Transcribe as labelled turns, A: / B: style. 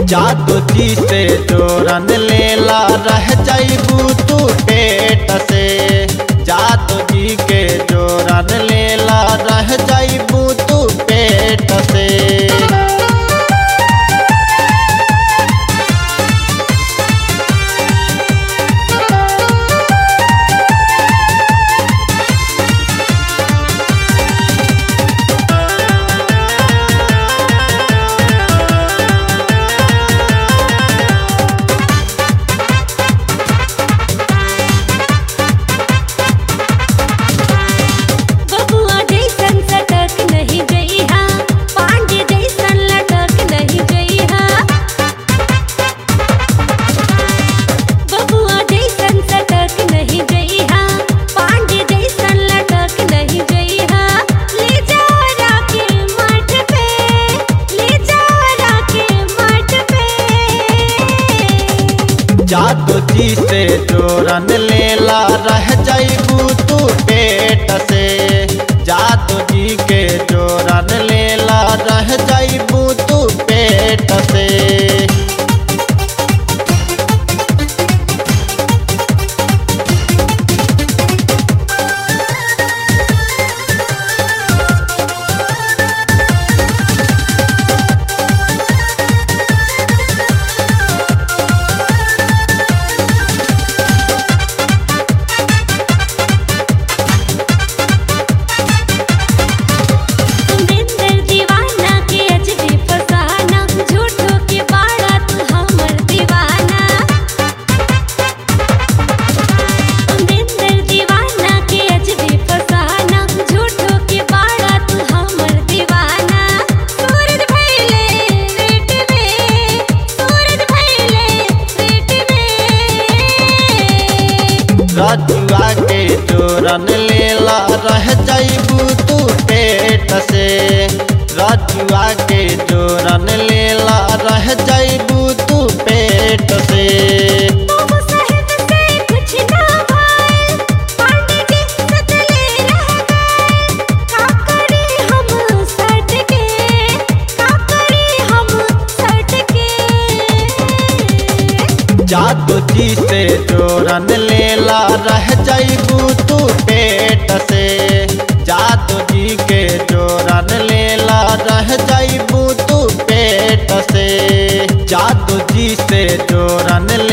A: जादू जी से जोरन लेला रह जाइबू तू पेट से जादू जी के जोरन लेला रह जाइबू तू पेट से
B: बबुआ जैसन सटक नहीं जइहा पांडे जैसन लटक नहीं जइहा बबुआ जैसन सटक नहीं जइहा पांडे जैसन लटक नहीं जइहा ले जाओ राके मठ पे ले जाओ राके मठ पे
A: जादू जी से जोरन लेला रह जाइबू तू पेट से जादू जी के जोरन लेला रह जाइबू तू पेट से
B: सुंदर दीवाना के अजबे फसाना झूठो के बाड़ा तू हमर दीवाना सुंदर दीवाना के अजबे फसाना झूठो के बाड़ा तू हमर दीवाना सूरज भइले रेट में सूरज भइले रेट में
A: रजुआ के जोरन लेला रह जाइबू तू पेट से रजुआ के जोरन लेला रह जाइबू तू पेट से
B: बाबू साहेब से कुछ ना भाई पांडे जी सतले रह गए का करे हम सट के का करे हम सट के
A: जादू जी से जोरन लेला रह जाइबू तू पेट से जादू जी के जोरन लेला रह जाइबू तू पेट से जादू जी से जोरन